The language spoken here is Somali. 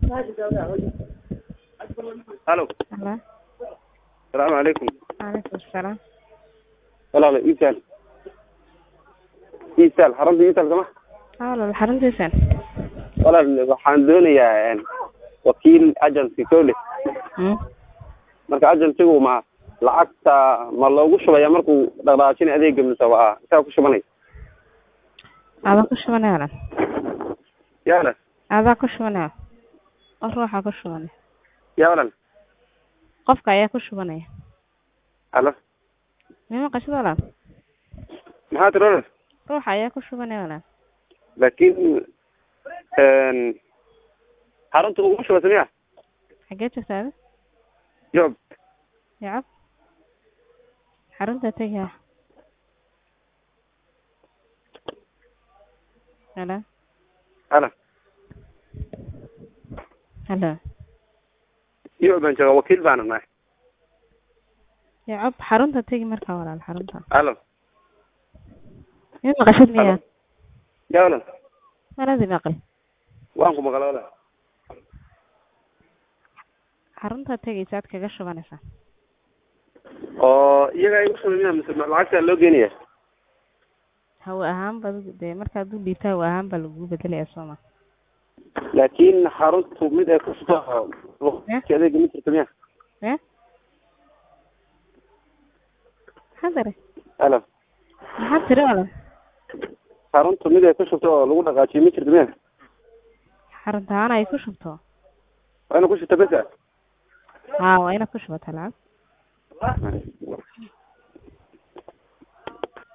halo Hello. salaamu calaykum Waalaikum salaam. walaalo iisaal iisaal xarunta iisaal sama Walaal xaruntiisan. walaal waxaan doonayaa wakiil agency kole Hmm. marka agencygu ma lacagta ma loogu shubaya markuu dhaqdhaqaajina adeega mise waa isaga ku shubanay Adaa ku shubanaya walaal. ya walaal Adaa ku shubanaya. Qof ruuxa ku shubanaya. ya walaal Qofka ayaa ku shubanaya. halo Mima qashada walaal. maxaa tiri walaal Ruuxa ayaa ku shubanaya walaal. laakiin xarunta ugu shubasa miya Xagee joogtaa? job Yacab. Xarunta tagaya. Hello. halo Hello. iyo baan jooga wakiil baana nahay Yacab xarunta tagi markaa walaal xarunta. halo Mima qashad miya? ya walaal Waladi maqal. waan ku maqla walaal Xarunta tagaysa aad kaga shubanaysaa. oo iyaga igu shubay miya mise lacagta loo geenaya hawo ahaan ba dee markaad u dhiibta hawo ahaan baa lagugu bedelaya sooma laakiin xaruntu mid ay ku shubto adeega ma jirto miya e maxaa tiri halo maxaa tiri wala xaruntu mid ay ku shubto oo lagu dhaqaajiyo ma jirto miya xarunta ahaan ay ku shubto waa ina ku shubto besa haa waa inaad ku shubataa lacag